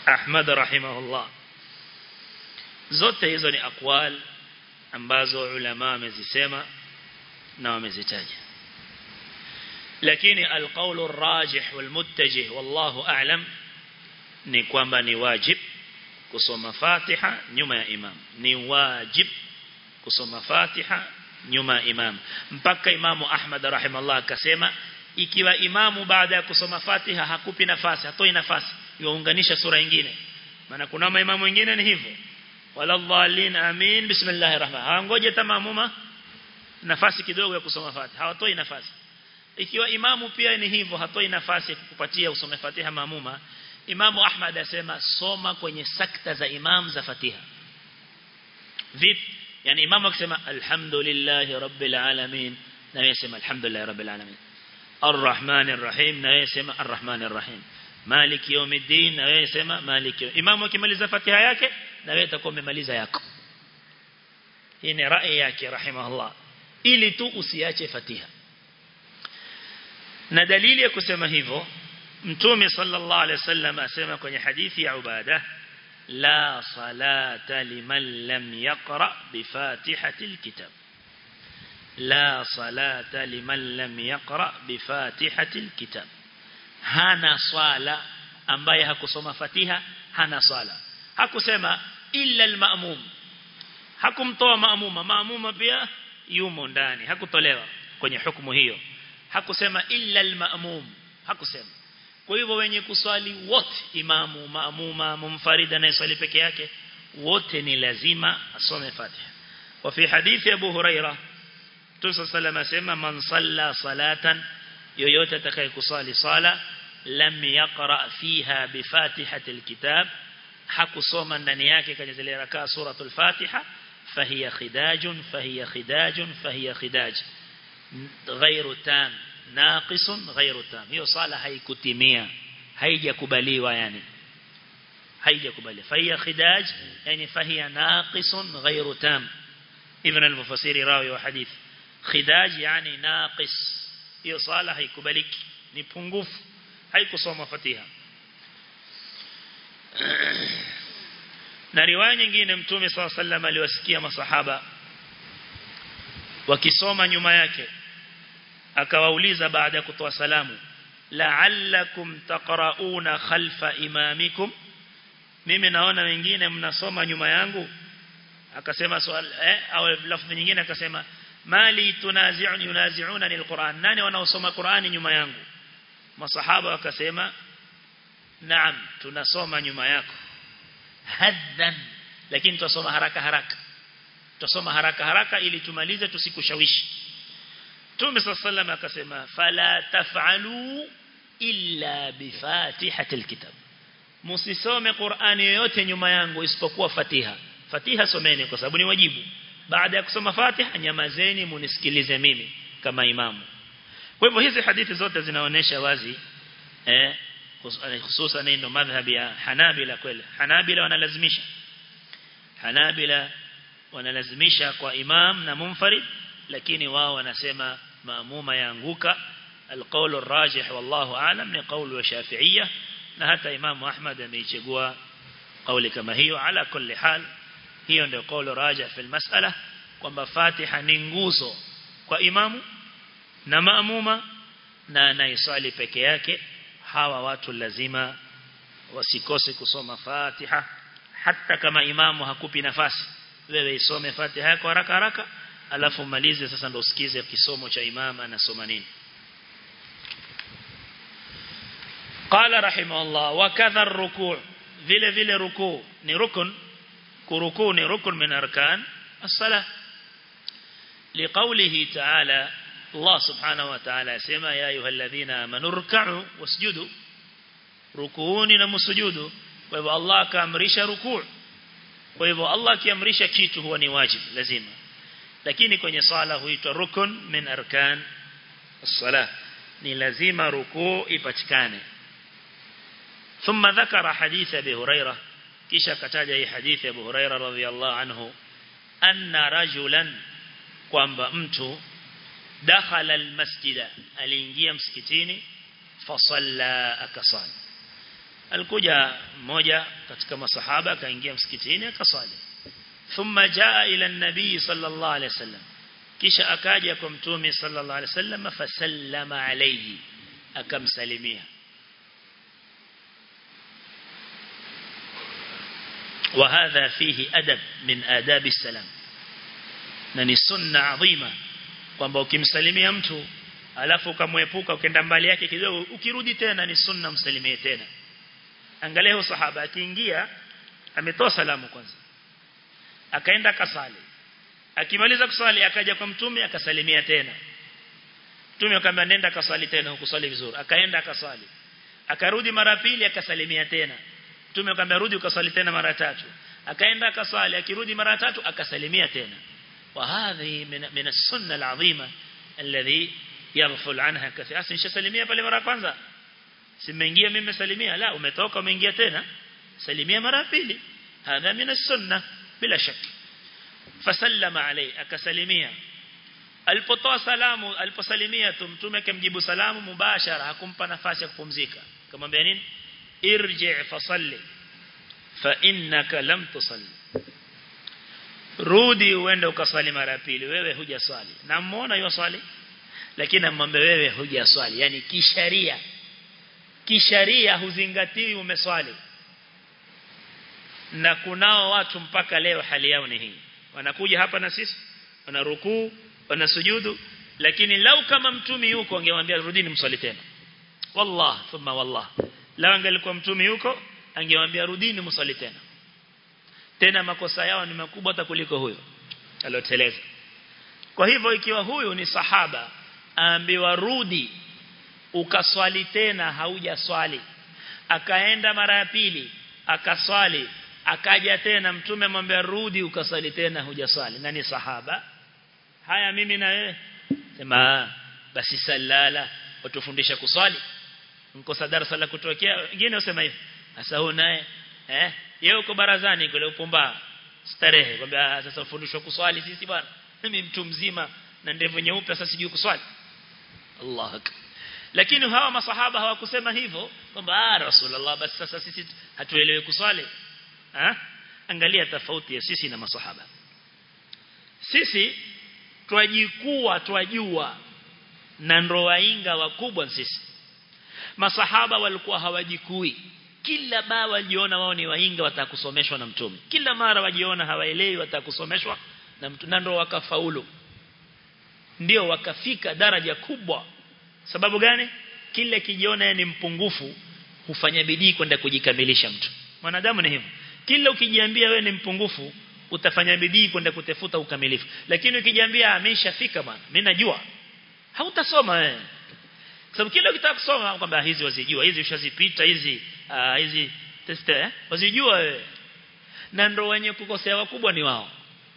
Ahmad rahimahullah zote hizo ni akwal ambazo ulama wamezisema na wamezitaja lakini alqawlu arrajih walmuttajih wallahu a'lam ni kwamba ni wajib kusoma Fatiha nyuma ya imam ni wajib kusoma Fatiha nyuma ya imam mpaka imamu Ahmad rahimahullah akasema ikiwa imamu baada ya kusoma Fatiha hakupi nafasi hatoi nafasi yuunganisha sura nyingine maana kuna maimamu wengine ni hivyo wala dhalin amin bismillahir rahman hawangoje tamamuma nafasi kidogo ya kusoma Fatiha hawatoi nafasi ikiwa imamu pia ni hivyo hatoi nafasi ya kukupatia usome Fatiha maamuma Imamu Ahmad asema soma kwenye sakta za imam za Fatiha vipi yani imamu akisema alhamdulillahi rabbil alamin na yeye sema alhamdulillahi rabbil alamin arrahmanir rahim na yeye sema arrahmanir rahim maliki yawmiddin na yeye sema maliki imamu akimaliza Fatiha yake na wewe utakuwa umemaliza yako hii ni rai yake rahimahullah ili tu usiache Fatiha na dalili ya kusema hivyo Mtume sallallahu alaihi wasallam asema kwenye hadithi ya Ubada la salata liman lam yaqra bi fatihatil kitab la salata liman lam yaqra bi fatihatil kitab hana swala ambaye hakusoma Fatiha hana swala hakusema illa al-ma'mum hakumtoa maamuma maamuma pia yumo ndani hakutolewa kwenye hukumu hiyo hakusema illa al-ma'mum hakusema kwa hivyo wenye kuswali wote imamu maamuma mumfarida na swali peke yake wote ni lazima asome Fatiha wa fi hadithi Abu Huraira Tusa salama asema man salla salatan yoyote atakaye kusali sala lam yaqra fiha bi fatihatil kitab hakusoma ndani yake kwenye zile rakaa suratul Fatiha fahiya khidajun fahiya khidajun fahiya khidaj ghairu tam naqisun ghairu tam hiyo sala haikutimia haijakubaliwa yani haijakubaliwa fahiya khidaj yani fahiya naqisun ghairu tam ibn al-mufassiri rawi wa hadith khidaj yani naqis hiyo sala haikubaliki ni pungufu haikusoma fatiha na riwaya nyingine mtume swalla sallam aliwasikia masahaba wakisoma nyuma yake akawauliza baada ya kutoa salamu la'allakum taqra'una khalfa imamikum mimi naona wengine mnasoma nyuma yangu akasema swali eh au lafzi nyingine akasema mali tunazi'un yunazi'una alquran nani wanaosoma qurani nyuma yangu masahaba wakasema naam tunasoma nyuma yako haddan lakini tutasoma haraka haraka tutasoma haraka haraka ili tumalize tusikushawishi Mtume sallallahu akasema fala taf'alu illa bi fatihatil kitab msisome Qur'ani yoyote nyuma yangu isipokuwa Fatiha Fatiha someni kwa sababu ni wajibu baada ya kusoma Fatiha nyamazeni munisikilize mimi kama imamu kwa hivyo hizi hadithi zote zinaonesha wazi eh hususan ndio madhhabi ya Hanabila kweli Hanabila wanalazimisha Hanabila wanalazimisha kwa imam na munfarid lakini wao wanasema maamuma yaanguka alqawl arrajih wallahu aalam ni qawl wa shafi'iyya na hata imam Ahmad ameichagua kauli kama hiyo ala kulli hal hiyo ndio qawl rajih fi almas'ala kwamba Fatiha ni nguzo kwa imamu na maamuma na anaisali peke yake hawa watu lazima wasikose kusoma Fatiha hata kama imamu hakupi nafasi wewe isome Fatiha yako haraka haraka alafu malize sasa ndo usikize kisomo cha imam anasoma nini qala rahimahullah wa kadha ar-ruku' vile vile ruku' ni rukun kuruku ni rukun min arkan as-salah liqawlihi ta'ala Allah subhanahu wa ta'ala yasema ya ayyuhalladhina amanu ruk'u wasjudu rukuuni na msujudu kwa hivyo Allah akaamrisha ruku' kwa hivyo Allah akiamrisha kitu huwa ni wajibu lazima lakini kwenye sala huitwa rukun min arkan as-salah ni lazima rukuu ipatikane thumma dhakara hadith abi huraira kisha kataja hii hadithi abu huraira radhiyallahu anhu anna rajulan kwamba mtu dakhala almasjida aliingia msikitini fasalla akasali alikuja mmoja katika masahaba akaingia msikitini akaswali thumma jaa ila an-nabii sallallahu alayhi wasallam kisha akaja kwa mtume sallallahu alayhi wasallam fasallama alayhi akamsalimia وهذا فيه أدب من آداب السلام na ni sunna adhima kwamba ukimsalimia mtu alafu ukamwepuka ukenda mbali yake kidogo ukirudi tena ni sunna msalimie tena angalia sahaba akiingia ametoa salamu kwanza akaenda kasali akimaliza kusali akaja kwa mtume akasalimia tena mtume akamwambia nenda kasali tena ukusali vizuri akaenda akasali akarudi mara pili akasalimia tena mtume akamwambia rudi ukasali tena mara tatu akaenda akasali akirudi mara tatu akasalimia tena وهذه من من السنه العظيمه الذي يغفل عنها كثير اصلا nishasalimia pale mara kwanza simeingia mimi salimia la umetoka umeingia tena salimia mara pili hadha min as-sunnah bila shaka fasallama alayhi akasalimia alipotoa salamu aliposalimia tu mtume akamjibu salamu mubashara hakumpa nafasi ya kupumzika akamwambia nini irji fasalli fa innaka lam tusalli rudi uende ukaswali mara pili wewe hujaswali na muona hiyo swali lakini namwambia wewe hujaswali yani kisharia kisharia huzingatii umeswali na kunao watu mpaka leo hali yao ni hii wanakuja hapa na sisi wana rukuu wana sujudu lakini lau kama mtumi yuko angemwambia rudini mswali tena wallah thumma wallah lau angelikuwa mtumi yuko angemwambia rudini mswali tena tena makosa yao ni makubwa hata kuliko huyo aloteleza kwa hivyo ikiwa huyu ni sahaba aambiwa rudi ukaswali tena haujaswali akaenda mara ya pili akaswali akaja tena mtume amwambia rudi ukaswali tena hujaswali na ni sahaba haya mimi na wewe sema basi salala utufundisha kuswali mkosa darasa la kutokea wengine usema hivi sasa huyu naye eh yeye uko barazani kule upumba starehe kwamba sasa ufundishwa kuswali sisi bwana mimi mtu mzima na ndevu nyeupe sasa sijui kuswali Allah akbar lakini hawa masahaba hawakusema hivyo kwamba ah rasulullah basi sasa sisi hatuelewi kuswali ha? angalia tofauti ya sisi na masahaba sisi twajikuwa twajua na ndo wainga wakubwa sisi masahaba walikuwa hawajikui kila baa wajiona wao ni wainga watakusomeshwa na mtume kila mara wajiona hawaelewi watakusomeshwa na mtume na ndo wakafaulu ndio wakafika daraja kubwa sababu gani kile kijiona ni mpungufu hufanya bidii kwenda kujikamilisha mtu mwanadamu ni hivyo kila ukijiambia wewe ni mpungufu utafanya bidii kwenda kutafuta ukamilifu lakini ukijiambia ameshafika bwana mimi najua hautasoma wewe sababu kila ukitaka kusoma kwamba hizi wazijua hizi ushazipita hizi uh, hizi test eh wazijua wewe na ndio wenye kukosea wakubwa ni wao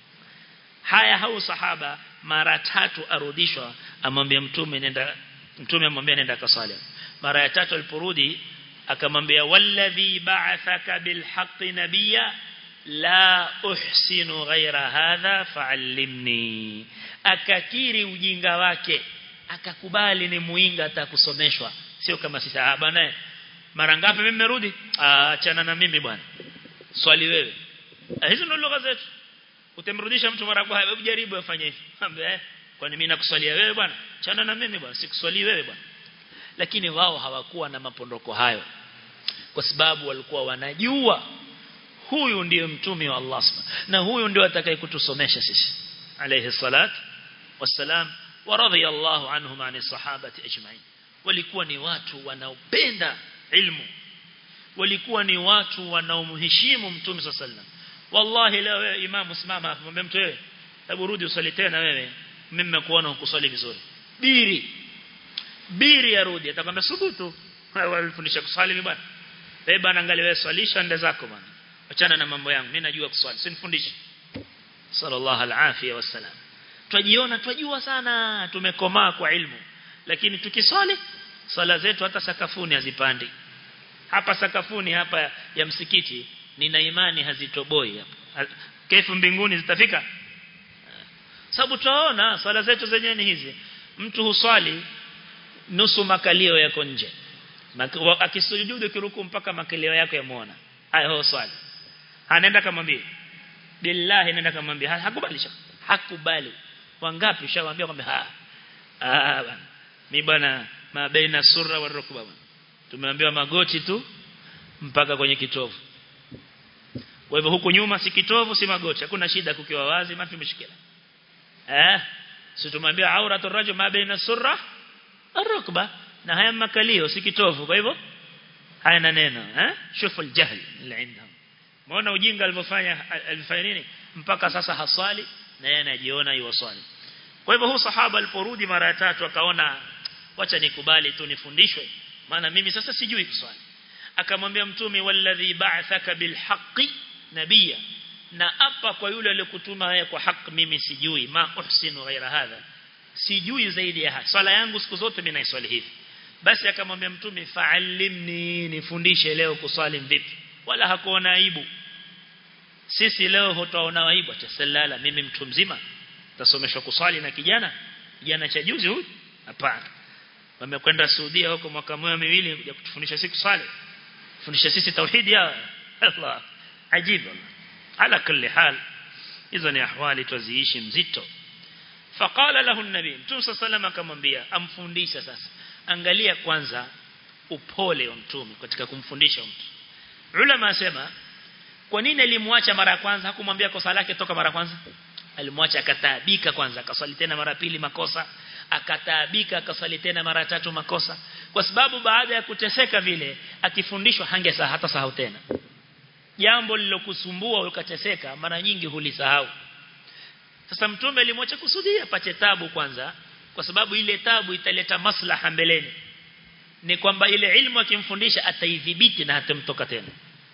haya hau sahaba mara tatu arudishwa amwambia mtume nenda mtume amwambia nenda kasali mara ya tatu aliporudi akamwambia walladhi ba'athaka bilhaqqi nabiyya la uhsinu ghaira hadha fa'allimni akakiri ujinga wake akakubali ni muinga atakusomeshwa sio kama sisi ah bwana mara ngapi mimi nimerudi achana na mimi bwana swali wewe hizo ndio lugha zetu utamrudisha mtu mara kwa hebu jaribu afanye hivi ambe kwani mimi nakuswalia wewe bwana achana na mimi bwana sikuswali wewe bwana lakini wao hawakuwa na mapondoko hayo kwa sababu walikuwa wanajua huyu ndiyo mtume wa Allah na huyu ndio atakayekutusomesha sisi alayhi salat wassalam wa radiyallahu anhum ani sahabati ajma'in walikuwa ni watu wanaopenda ilmu walikuwa ni watu wanaomheshimu mtume sallam wallahi leo wewe imamu simama hapo mwambie mtu wewe hebu rudi usali tena wewe mimi nimekuona ukusali vizuri biri biri arudi atakwambia subutu walifundisha kusali mimi bwana wewe bwana angalia wewe swalisha nda zako bwana achana na mambo yangu mimi najua kuswali sinifundishe sallallahu alafia wasalam twajiona twajua sana tumekomaa kwa ilmu lakini tukiswali swala zetu hata sakafuni hazipandi hapa sakafuni hapa ya msikiti nina imani hazitoboi hapa kefu mbinguni zitafika sababu tunaona swala zetu zenyewe ni hizi mtu huswali nusu makalio yako nje akisujudu kiruku mpaka makeleo yako yamuona haya ho swali anaenda kamwambia billahi nenda kamwambia hakubali shaka hakubali wangapi ushamwambia kwamba ha ah bana mimi bwana mabaina surra wa rukba tumeambiwa magoti tu mpaka kwenye kitovu kwa hivyo huku nyuma si kitovu si magoti hakuna shida kukiwa wazi mafi mshikila eh si tumwambia auratu rajul ma baina surra arukba na haya makalio si kitovu kwa hivyo haya na neno eh shufu aljahl اللي عندهم muona ujinga alivyofanya alifanya nini mpaka sasa haswali na yeye anajiona yuwaswali kwa hivyo huu sahaba aliporudi mara ya tatu akaona wacha nikubali tu nifundishwe maana mimi sasa sijui kuswali akamwambia mtume walladhi ba'athaka bilhaqqi nabiyya na apa kwa yule aliyokutuma haya kwa haki mimi sijui ma uhsinu ghaira hadha sijui zaidi ya haya swala yangu siku zote mimi naiswali hivi basi akamwambia mtume fa'allimni nifundishe leo kuswali vipi wala hakuona aibu sisi leo hutaona aibu atasalala mimi mtu mzima tasomeshwa kuswali na kijana kijana cha juzi huyu hapana wamekwenda Saudia huko mwaka mmoja miwili kuja kutufundisha siku swali fundisha sisi tauhid ya Allah ajibu ala kulli hal hizo ni ahwali tuziishi mzito faqala lahu an-nabi mtume sallallahu akamwambia amfundisha sasa angalia kwanza upole wa mtume katika kumfundisha mtu ulama asema kwa nini alimwacha mara ya kwanza hakumwambia kosa lake toka mara ya kwanza alimwacha akataabika kwanza akaswali tena mara pili makosa akataabika akaswali tena mara tatu makosa kwa sababu baada ya kuteseka vile akifundishwa hangesa hata sahau tena jambo lilokusumbua ukateseka mara nyingi hulisahau sasa mtume alimwacha kusudia apate tabu kwanza kwa sababu ile tabu italeta maslaha mbeleni ni kwamba ile ilmu akimfundisha ataidhibiti na hatamtoka tena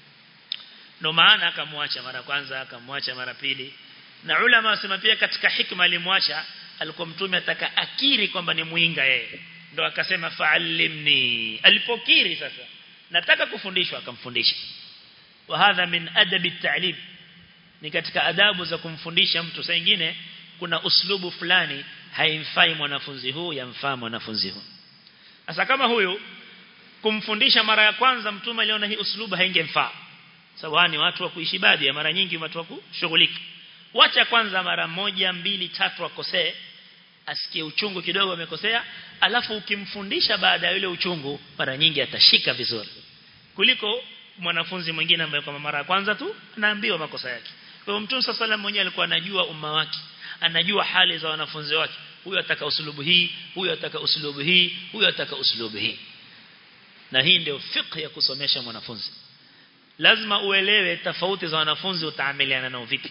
ndio maana akamwacha mara kwanza akamwacha mara pili na ulama wasema pia katika hikma alimwacha alikuwa mtume ataka akiri kwamba ni muinga yeye ndo akasema fa'allimni alipokiri sasa nataka kufundishwa akamfundisha wa hadha min adabi at-ta'lim ni katika adabu za kumfundisha mtu saa nyingine kuna uslubu fulani haimfai mwanafunzi huu yamfaa mwanafunzi huu sasa kama huyu kumfundisha mara ya kwanza mtume aliona hii uslubu haingemfaa sababu ni watu wa kuishi baadhi ya mara nyingi watu wa kushughulika wacha kwanza mara moja mbili tatu akosee asikie uchungu kidogo amekosea alafu ukimfundisha baada ya ile uchungu mara nyingi atashika vizuri kuliko mwanafunzi mwingine ambaye kwa mara ya kwanza tu anaambiwa makosa yake kwa hiyo mtume sallallahu mwenyewe alikuwa anajua umma wake anajua hali za wanafunzi wake huyu ataka usulubu hii huyu ataka usulubu hii huyu ataka usulubu hii na hii ndio fiqh ya kusomesha mwanafunzi lazima uelewe tofauti za wanafunzi utaamiliana nao vipi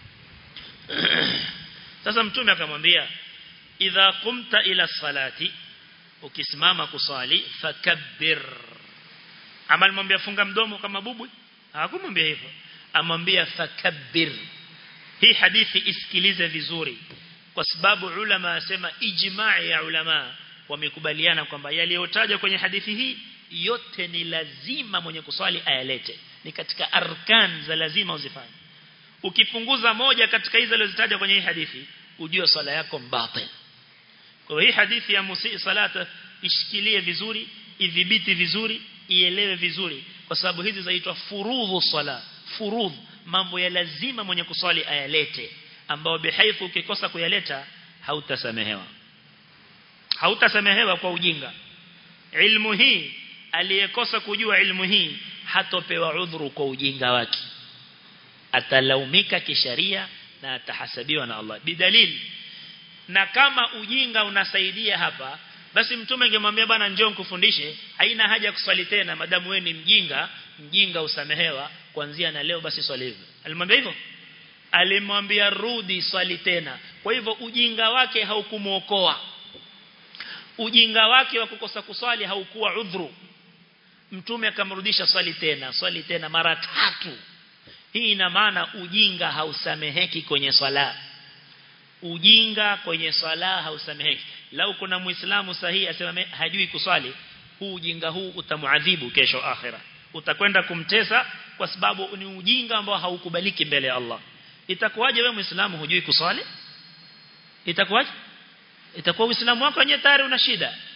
sasa mtume akamwambia idha qumta ila salati ukisimama kuswali fakabbir amal mwambia funga mdomo kama bubu hakumwambia hivyo amwambia fakabbir hii hadithi isikilize vizuri kwa sababu ulama asema ijmaa ya ulama wamekubaliana kwamba yaliyotajwa kwenye hadithi hii yote ni lazima mwenye kuswali ayalete ni katika arkan za lazima uzifanye ukipunguza moja katika hizo zilizotajwa kwenye hii hadithi ujue swala yako mbatil kwa hii hadithi ya musi salata ishikilie vizuri idhibiti vizuri ielewe vizuri kwa sababu hizi zaitwa furudhu sala furudh mambo ya lazima mwenye kuswali ayalete ambao bihaifu ukikosa kuyaleta hautasamehewa hautasamehewa kwa ujinga ilmu hii aliyekosa kujua ilmu hii hatopewa udhuru kwa ujinga wake atalaumika kisharia na atahasabiwa na Allah bidalil na kama ujinga unasaidia hapa basi mtume angemwambia bana njoo nikufundishe haina haja kuswali tena madamu wewe ni mjinga mjinga usamehewa kuanzia na leo basi swali hivyo alimwambia hivyo alimwambia rudi swali tena kwa hivyo ujinga wake haukumuokoa ujinga wake wa kukosa kuswali haukuwa udhuru mtume akamrudisha swali tena swali tena mara tatu hii ina maana ujinga hausameheki kwenye swala ujinga kwenye swala hausameheki lau kuna muislamu sahihi asema hajui kuswali huu ujinga huu utamuadhibu kesho akhira utakwenda kumtesa kwa sababu ni ujinga ambao haukubaliki mbele ya Allah itakuwaje wewe muislamu hujui kuswali itakuwaje itakuwa uislamu wako wenyewe tayari una shida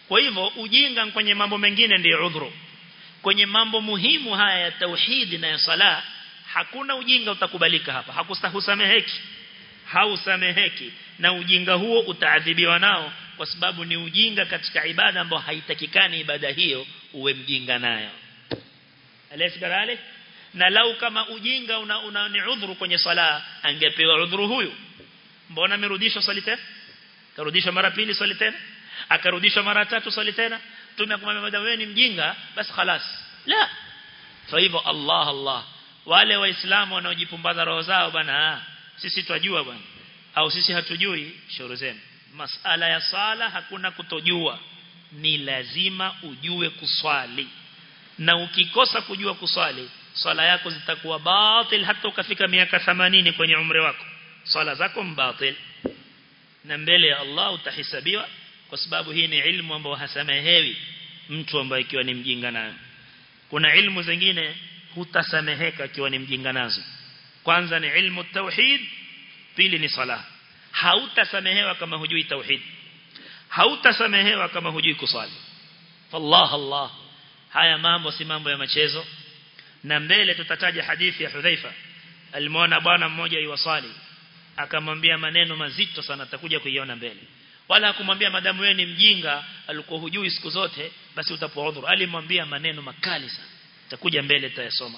kwa hivyo ujinga kwenye mambo mengine ndio udhuru kwenye mambo muhimu haya ya tauhidi na ya sala hakuna ujinga utakubalika hapa hakustahusameheki hausameheki na ujinga huo utaadhibiwa nao kwa sababu ni ujinga katika ibada ambayo haitakikani ibada hiyo uwe mjinga nayo alesi na lau kama ujinga una, una ni udhuru kwenye sala angepewa udhuru huyu mbona amerudishwa swali tena karudishwa mara pili swali tena akarudishwa mara tatu swali tena tume kumwambia madam wewe ni mjinga basi خلاص la kwa hivyo Allah Allah wale waislamu wanaojipumbaza roho zao bana sisi twajua bwana au sisi hatujui shauri zenu masala ya sala hakuna kutojua ni lazima ujue kuswali na ukikosa kujua kuswali swala yako zitakuwa batil hata ukafika miaka 80 kwenye umri wako swala zako mbatil na mbele ya Allah utahisabiwa kwa sababu hii ni ilmu ambayo hasamehewi mtu ambaye ikiwa ni mjinga nayo kuna ilmu zingine hutasameheka ikiwa ni mjinga nazo kwanza ni ilmu tauhid pili ni sala hautasamehewa kama hujui tauhid hautasamehewa kama hujui kusali Allah Allah haya mambo si mambo ya machezo na mbele tutataja hadithi ya Hudhaifa alimwona bwana mmoja yuwasali akamwambia maneno mazito sana atakuja kuiona mbele wala hakumwambia madamu wewe ni mjinga alikuwa hujui siku zote basi utapoa udhuru alimwambia maneno makali sana takuja mbele tayasoma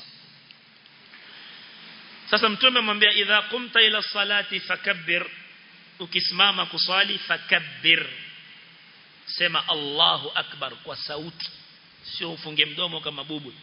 sasa mtume amwambia idha qumta ila salati fakabbir ukisimama kuswali fakabbir sema Allahu akbar kwa sauti sio ufunge mdomo kama bubu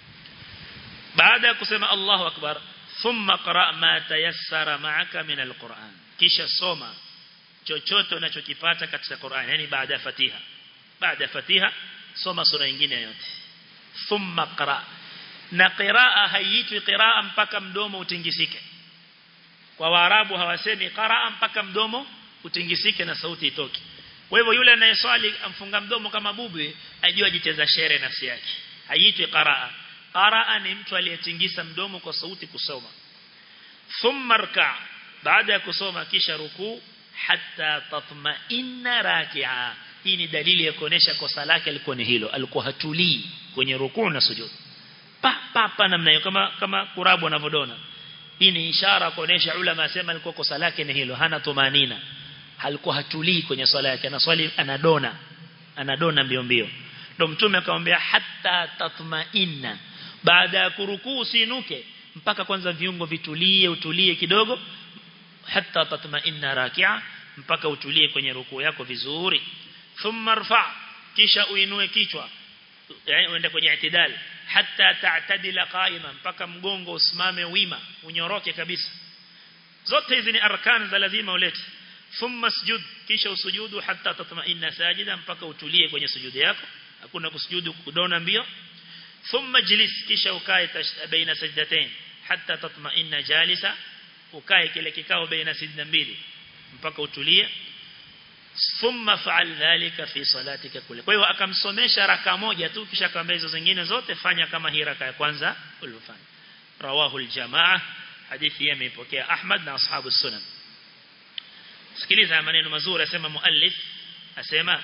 baada ya kusema Allahu akbar thumma qra ma tayassara ma'aka min alquran kisha soma chochote unachokipata katika Qur'an yani baada ya Fatiha baada ya Fatiha soma sura nyingine yote thumma qra na qiraa haiitwi qiraa mpaka mdomo utingisike kwa waarabu hawasemi qiraa mpaka mdomo utingisike na sauti itoke kwa hivyo yule anayeswali amfunga mdomo kama bubu ajua ajicheza shere nafsi yake haiitwi qiraa qiraa ni mtu aliyetingisa mdomo kwa sauti kusoma thumma rka baada ya kusoma kisha rukuu hatta tatma'inna raki'a hii ni dalili ya kuonesha kosa lake alikuwa ni hilo alikuwa hatulii kwenye rukuu na sujud pa pa pa namna hiyo kama kama kurabu anavodona hii ni ishara kuonesha ulama asema alikuwa kosa lake ni hilo hana tumanina alikuwa hatulii kwenye swala yake anaswali anadona anadona mbio mbio ndio mtume akamwambia hatta tatma'inna baada ya kurukuu usinuke mpaka kwanza viungo vitulie utulie kidogo hatta tatma'inna raki'a mpaka utulie kwenye rukuu yako vizuri thumma rfa kisha uinue kichwa yani uende kwenye itidal hatta ta'tadila qa'ima mpaka mgongo usimame wima unyoroke kabisa zote hizi ni arkan za lazima ulete thumma sujud kisha usujudu hatta tatma'inna sajida mpaka utulie kwenye sujudi yako hakuna kusujudu kudona mbio thumma jlis kisha ukae baina sajdatain hatta tatma'inna jalisa ukae kile kikao baina sajda mbili mpaka utulie thumma fa'al dhalika fi salatika kule kwa hiyo akamsomesha raka moja tu kisha akamwambia hizo zingine zote fanya kama hii raka ya kwanza ulifanya rawahu aljamaa hadithi hii imeipokea Ahmad na ashabu sunan sikiliza maneno mazuri asema muallif asema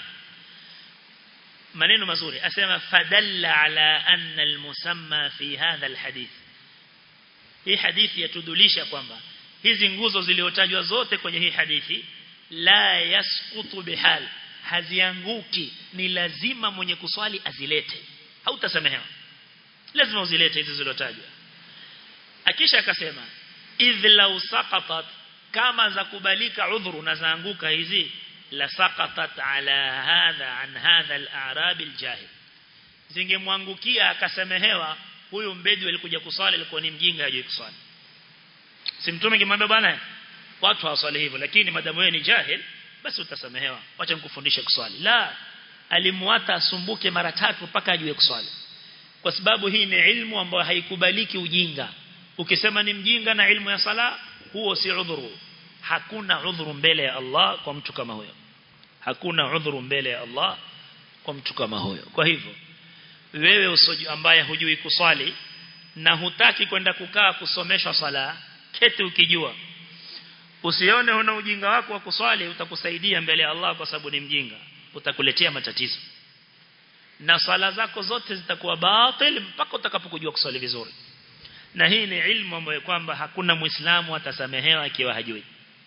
maneno mazuri asema fadalla ala anna almusamma fi hadha alhadith hii hadithi yatudulisha kwamba hizi nguzo ziliotajwa zote kwenye hii hadithi la yasqutu bihal hazianguki ni lazima mwenye kuswali azilete hautasamehewa lazima uzilete hizo zilizotajwa akisha akasema idh law saqatat kama za kubalika udhuru na zaanguka hizi la saqatat ala hadha an hadha al-a'rab al-jahil zingemwangukia akasamehewa huyu mbedi alikuja kuswali alikuwa ni mjinga hajui kuswali si mtume kimwambia bwana watu hawaswali hivyo lakini madamu wewe ni jahil basi utasamehewa acha nikufundishe kuswali la alimwata asumbuke mara tatu mpaka ajue kuswali kwa sababu hii ni ilmu ambayo haikubaliki ujinga ukisema ni mjinga na ilmu ya sala huo si udhuru hakuna udhuru mbele ya Allah kwa mtu kama huyo hakuna udhuru mbele ya Allah kwa mtu kama huyo kwa hivyo wewe usoju ambaye hujui kuswali na hutaki kwenda kukaa kusomeshwa sala keti ukijua usione una ujinga wako wa kuswali utakusaidia mbele ya Allah kwa sababu ni mjinga utakuletea matatizo na sala zako zote zitakuwa batil mpaka utakapokujua kuswali vizuri na hii ni ilmu ambayo kwamba hakuna muislamu atasamehewa akiwa hajui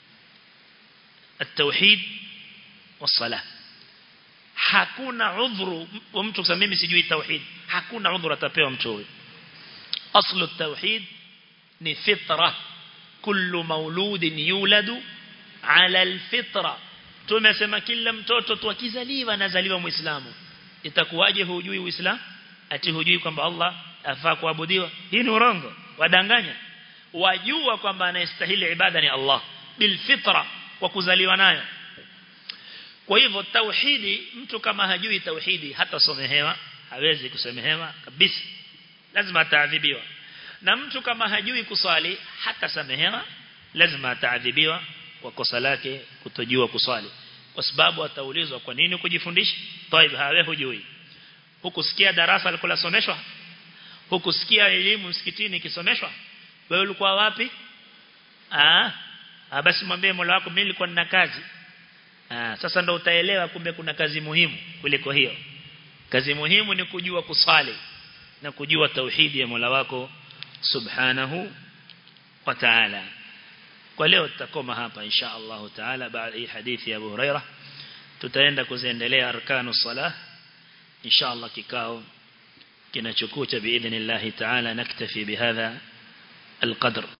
التوحيد والصلاه hakuna udhuru wa mtu kusema mimi sijui tauhid hakuna udhuru atapewa mtu huyo aslu tauhid ni fitra kullu mauludin yuladu ala alfitra tumesema kila mtoto tu akizaliwa anazaliwa muislamu itakuwaje hujui uislamu ati hujui kwamba Allah afaa kuabudiwa hii ni urongo wadanganya wajua kwamba anayestahili ibada ni Allah bil fitra kwa kuzaliwa nayo kwa hivyo tauhidi mtu kama hajui tauhidi hata somehewa hawezi kusemehewa kabisa lazima ataadhibiwa na mtu kama hajui kuswali hata samehewa lazima ataadhibiwa kwa kosa lake kutojua kuswali kwa sababu ataulizwa kwa nini kujifundisha طيب hawe hujui hukusikia darasa alikuwa someshwa hukusikia elimu msikitini ikisomeshwa wewe ulikuwa wapi ah basi mwambie Mola wako mimi nilikuwa nina kazi ah sasa ndo utaelewa kumbe kuna kazi muhimu kuliko hiyo kazi muhimu ni kujua kuswali na kujua tauhidi ya Mola wako subhanahu wa ta'ala kwa leo tutakoma hapa insha Allah taala baada hii hadithi ya Abu Huraira tutaenda kuziendelea arkanu salah insha Allah kikao kinachokuja biidhnillah taala naktafi bihadha القدر